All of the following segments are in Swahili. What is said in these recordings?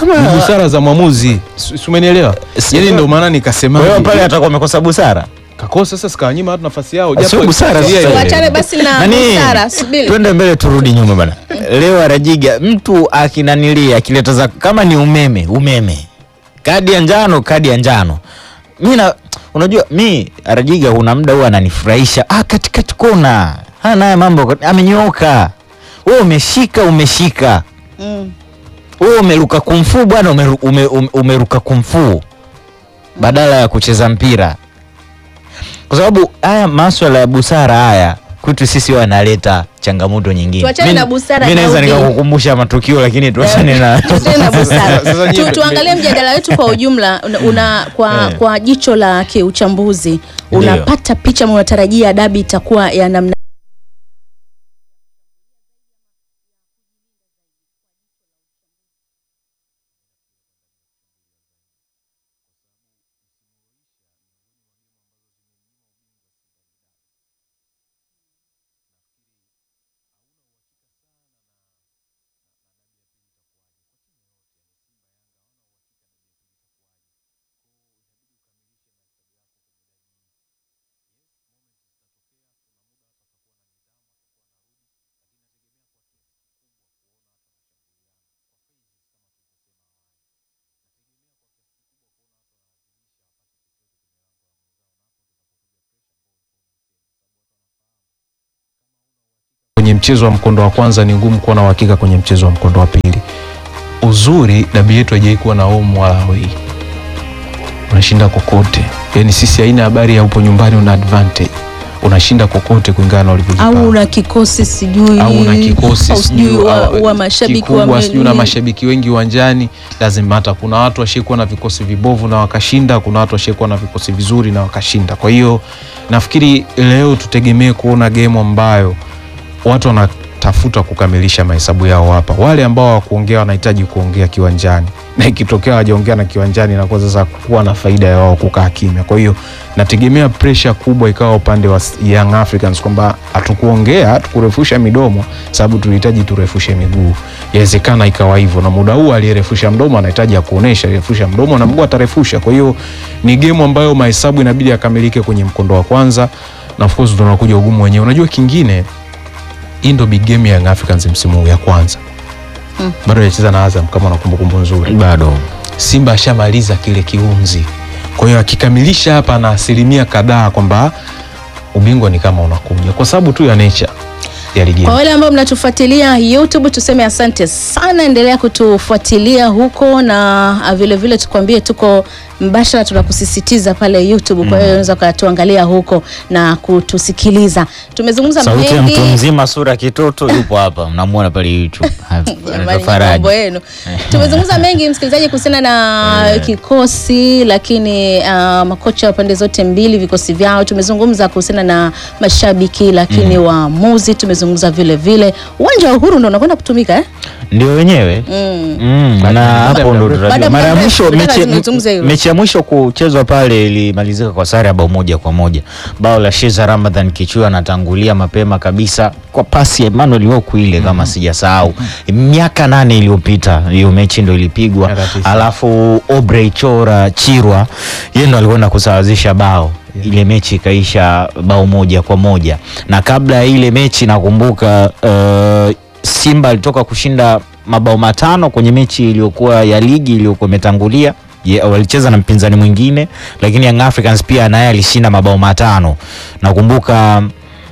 kama ni busara za mwamuzi Si- si umenielewa Si- yani ndio maana kwa nikasema hiyo pale atakuwa amekosa busara. kakosa sasa sikawanyima watu nafasi yao Sio japo busara sheria sasa. ile- Tuachane basi na Nani? busara, subiri. Twende mbele turudi nyuma bana. Leo Arajiga mtu akinanilia akileta za kama ni umeme, umeme. Kadi ya njano, kadi ya njano. Mimi na unajua mi Arajiga kuna muda huwa ananifurahisha. Ah, katikati kona. Hana naye mambo amenyooka. Wewe umeshika umeshika. Mm. Wewe umeruka kumfu bwana umeru, ume, ume, umeruka kumfu badala ya kucheza mpira, kwa sababu haya maswala ya busara haya kwetu sisi wanaleta changamoto nyingine. Tuachane Mi- na busara mi naweza Daudi. nikakukumbusha matukio lakini tuachane na Tuachane na busara. Sasa nyie- Tu, tuangalie mjadala wetu kwa ujumla una, una kwa, Eh. kwa jicho la kiuchambuzi Ndio. unapata picha ama unatarajia dabi itakuwa ya namna kwenye mchezo wa mkondo wa kwanza ni ngumu kuwa na uhakika kwenye mchezo wa mkondo wa pili. Uzuri dabi yetu haijai kuwa na home wala away, unashinda kokote. Yani sisi haina habari ya upo nyumbani una advantage, unashinda kokote kulingana na ulivyojipanga au una kikosi sijui au una kikosi au sijui sijui wa, au- wa mashabiki kikubwa, wa sijui una mashabiki wengi uwanjani, lazima hata kuna watu washaikuwa na vikosi vibovu na wakashinda, kuna watu washaikuwa na vikosi vizuri na wakashinda. Kwa hiyo nafikiri leo tutegemee kuona game ambayo watu wanatafuta kukamilisha mahesabu yao hapa. Wale ambao hawakuongea wanahitaji kuongea kiwanjani, na ikitokea hawajaongea na kiwanjani, inakuwa sasa kuwa na faida ya wao kukaa kimya. Kwa hiyo nategemea pressure kubwa ikawa upande wa Young Africans kwamba hatukuongea, hatukurefusha midomo sababu tulihitaji turefushe miguu. Yawezekana ikawa hivyo, na muda huu aliyerefusha mdomo anahitaji akuonesha alirefusha mdomo na mguu atarefusha. Kwa hiyo ni game ambayo mahesabu inabidi yakamilike kwenye mkondo wa kwanza, na of course tunakuja ugumu wenyewe. Unajua kingine hii ndo big game ya Young Africans msimu huu ya kwanza Mm. bado hajacheza na Azam kama na kumbukumbu nzuri. bado Simba ashamaliza kile kiunzi, kwa hiyo akikamilisha hapa na asilimia kadhaa kwamba ubingwa ni kama unakuja kwa sababu tu ya nature ya ligi. Kwa wale ambao mnatufuatilia YouTube, tuseme asante sana, endelea kutufuatilia huko na ah, vile vile tukwambie tuko mbashara, tunakusisitiza pale YouTube. Kwa hiyo unaweza ukatuangalia huko na kutusikiliza. Tumezungumza sauti ya mengi mtu mzima sura kitoto yupo hapa, mnamuona pale YouTube. Jamani, Anaitwa mambo Faraji. yenu. Tumezungumza mengi msikilizaji, kuhusiana na kikosi, lakini uh, makocha wa pande zote mbili vikosi vyao. Tumezungumza kuhusiana na mashabiki, lakini waamuzi. Tumezungumza vile vile uwanja wa Uhuru ndo unakwenda kutumika eh? ndio wenyewe mm. Mm, Baada na ya hapo muda ndo mrefu. Baada tunajua ya mara ya muda mwisho mrefu, mechi, nataka nizungumze hilo. mechi ya mwisho kuchezwa pale ilimalizika kwa sare ya bao moja kwa moja. Bao la Sheza Ramadhan Kichua anatangulia mapema kabisa kwa pasi ya Emmanuel Okwi ile kama sijasahau. Miaka nane iliyopita hiyo mechi ndo ilipigwa. Miaka tisa. Alafu Obrey Chora Chirwa yeye ndo alikwenda kusawazisha bao ile mechi ikaisha bao moja kwa moja, na kabla ya ile mechi nakumbuka uh, Simba alitoka kushinda mabao matano kwenye mechi iliyokuwa ya ligi iliyokuwa imetangulia. Ye- walicheza na mpinzani mwingine, lakini Young Africans pia naye alishinda mabao matano. Nakumbuka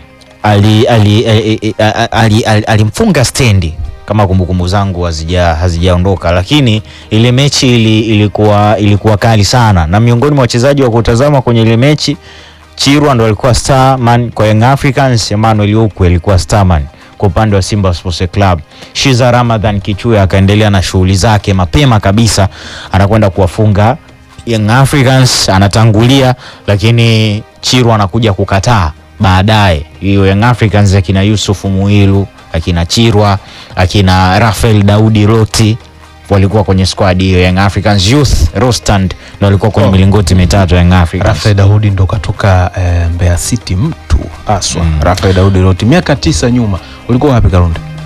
ali- ali- ali- ali- ali- ali- alimfunga stendi kama kumbukumbu zangu hazija hazijaondoka, lakini ile mechi ili, ilikuwa ilikuwa kali sana, na miongoni mwa wachezaji wa kutazama kwenye ile mechi Chirwa ndo alikuwa starman kwa Young Africans, Emmanuel Okwi alikuwa starman kwa upande wa Simba Sports Club. Shiza Ramadhan Kichuya akaendelea na shughuli zake mapema kabisa, anakwenda kuwafunga Young Africans, anatangulia, lakini Chirwa anakuja kukataa baadaye. Hiyo Young Africans akina Yusuf Muilu, akina Chirwa, akina Rafael Daudi Roti walikuwa kwenye squad hiyo Young Africans Youth Rostand ndio walikuwa kwenye Oh. milingoti mitatu ya Young Africans. Rafael Daudi ndo katoka eh, Mbeya City mtu aswa Mm. Rafael Daudi Roti miaka tisa nyuma ulikuwa wapi Kalunde?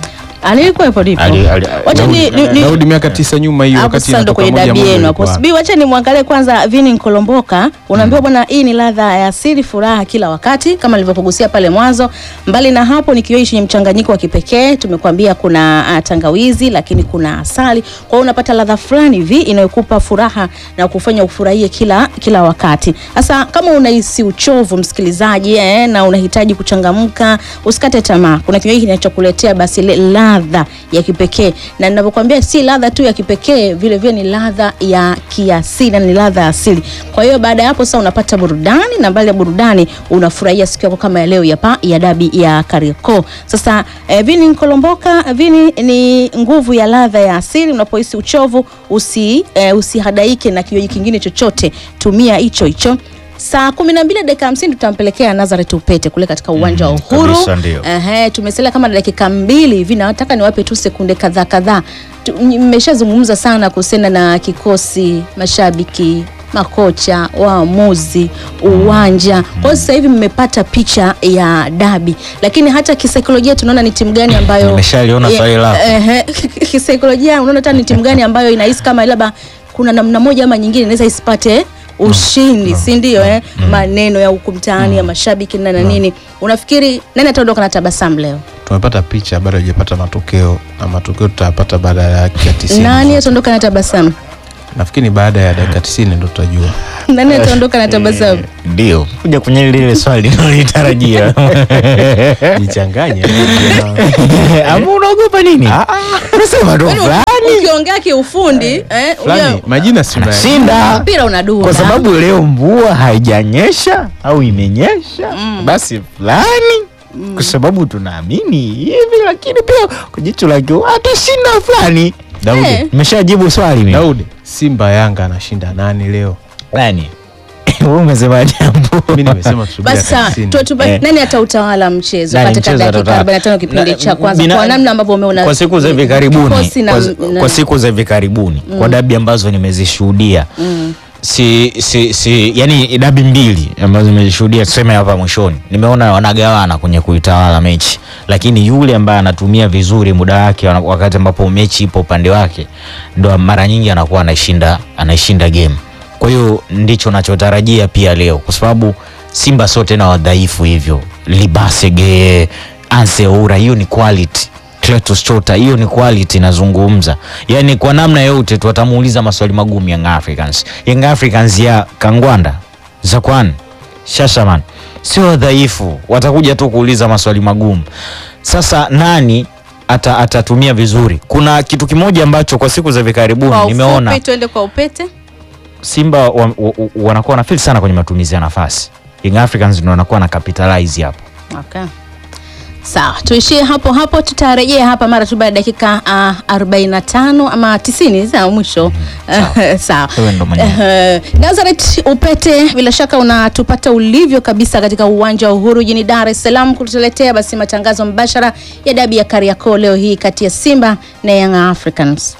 Ah, nilikuwepo nipo. Ali- ali- Wacha ni- ni- ni- Daudi miaka tisa nyuma hiyo hapo wakati sasa ndo inatoka kwenye moja dabi moja yenu hapo. ilikuwa. Subiri, wacha nimwangalie kwanza Vini Nkolomboka. Unaambiwa bwana, hii ni ladha ya asili, furaha kila wakati, kama nilivyokugusia pale mwanzo. Mbali na hapo, ni kinywaji chenye mchanganyiko wa kipekee. Tumekuambia kuna ah, tangawizi, lakini kuna asali, kwa hiyo unapata ladha fulani hivi inayokupa furaha na kufanya ufurahie kila kila wakati. Sasa kama unahisi uchovu, msikilizaji, eh, na unahitaji kuchangamka, usikate tamaa. Kuna kinywaji kinachokuletea basi ile ladha ya kipekee, na ninavyokuambia si ladha tu ya kipekee, vile vile ni ladha ya kiasili na ni ladha ya asili. Kwa hiyo baada ya hapo sasa unapata burudani, na mbali ya burudani unafurahia siku yako kama ya leo ya, pa, ya dabi ya Kariakoo. Sasa eh, Vini Nkolomboka, Vini ni nguvu ya ladha ya asili. Unapohisi uchovu usi, eh, usihadaike na kinywaji kingine chochote, tumia hicho hicho. Saa kumi na mbili dakika hamsini tutampelekea Nazareth Upete kule katika uwanja wa Mm, Uhuru. kabisa, ndio. Ehe, tumesalia kama dakika mbili hivi, na nataka niwape tu sekunde kadhaa kadhaa. Tu- Mmeshazungumza sana kuhusiana na kikosi, mashabiki, makocha, waamuzi, uwanja. Kwa hiyo sasa hivi mmepata picha ya dabi, lakini hata kisaikolojia tunaona ni timu gani ambayo Nimeshaliona Eh, swali lako. ehe, kisaikolojia unaona hata ni timu gani ambayo inahisi kama labda kuna namna moja ama nyingine inaweza isipate ushindi si ndio eh? maneno ya huku mtaani ya mashabiki na na nini unafikiri nani ataondoka na tabasamu leo tumepata picha bado hajapata matokeo na matokeo tutayapata baada ya dakika 90 nani ataondoka na tabasamu nafikiri baada ya dakika 90 ndo tutajua nani ataondoka na tabasamu Ndio kuja kwenye lile swali nilolitarajia. jichanganye Ama unaogopa nini? Unasema tu Yaani fulani ukiongea kiufundi eh, fulani unajua majina si una- shinda mpira unadunda kwa sababu leo mvua haijanyesha au imenyesha, basi fulani kwa sababu tunaamini hivi, lakini pia kwa jicho la kiu atashinda fulani. Daudi, Eh. nimeshajibu swali mimi. Daudi Simba Yanga anashinda nani leo Yaani wewe umesema jambo. mimi nimesema tusubiri basi sawa, dakika 90. tu- tu- Eh. nani atautawala mchezo Nani katika mchezo dakika atatoka- 45 kipindi Na- cha kwanza bina- kwa namna ambavyo umeona kwa siku za hivi karibuni kikosi na- kwa, na- kwa siku za hivi karibuni kwa dabi ambazo nimezishuhudia si, si, si yani dabi mbili ambazo nimezishuhudia tuseme hapa mwishoni nimeona wanagawana kwenye kuitawala mechi lakini yule ambaye anatumia vizuri muda wake wana- wakati ambapo mechi ipo upande wake ndo mara nyingi anakuwa anaishinda anaishinda game kwa hiyo ndicho nachotarajia pia leo kwa sababu simba sio tena wadhaifu hivyo libasege anseura hiyo ni quality Cletus Chota, hiyo ni quality nazungumza. Yaani kwa namna yote tu watamuuliza maswali magumu Young Africans. Young Africans ya Kangwanda, Zakwan, Shashaman sio dhaifu, watakuja tu kuuliza maswali magumu. Sasa nani ata, atatumia vizuri? Kuna kitu kimoja ambacho kwa siku za hivi karibuni kwa nimeona ufupi tuende kwa upete Simba wa, wa, wa, wanakuwa wanafeel sana kwenye matumizi ya nafasi. Young Africans ndio wanakuwa na capitalize hapo. Okay. Sawa, tuishie hapo hapo, tutarejea hapa mara tu baada ya dakika uh, 45 ama 90 za mwisho. Sawa. Wewe ndo mwenyewe. Eh, Nazareth Upete, bila shaka unatupata ulivyo kabisa katika uwanja wa Uhuru jijini Dar es Salaam kutuletea basi matangazo mbashara ya dabi ya Kariakoo leo hii kati ya Simba na Young Africans.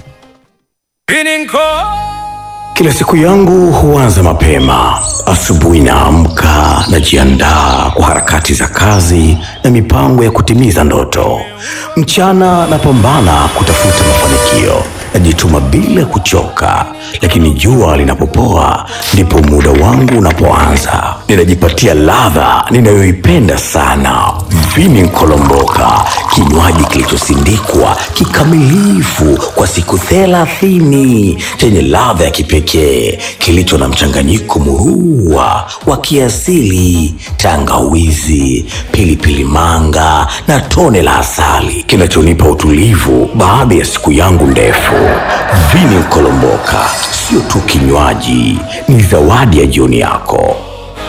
Kila siku yangu huanza mapema. Asubuhi naamka, najiandaa kwa harakati za kazi na mipango ya kutimiza ndoto. Mchana napambana kutafuta mafanikio, najituma bila kuchoka, lakini jua linapopoa ndipo muda wangu unapoanza. Ninajipatia ladha ninayoipenda sana, vini nkolomboka, kinywaji kilichosindikwa kikamilifu kwa siku thelathini chenye ladha ya kipekee kilicho na mchanganyiko murua wa kiasili, tangawizi, pilipili manga na tone la asali kinachonipa utulivu baada ya siku yangu ndefu. Vini Nkolomboka sio tu kinywaji, ni zawadi ya jioni yako.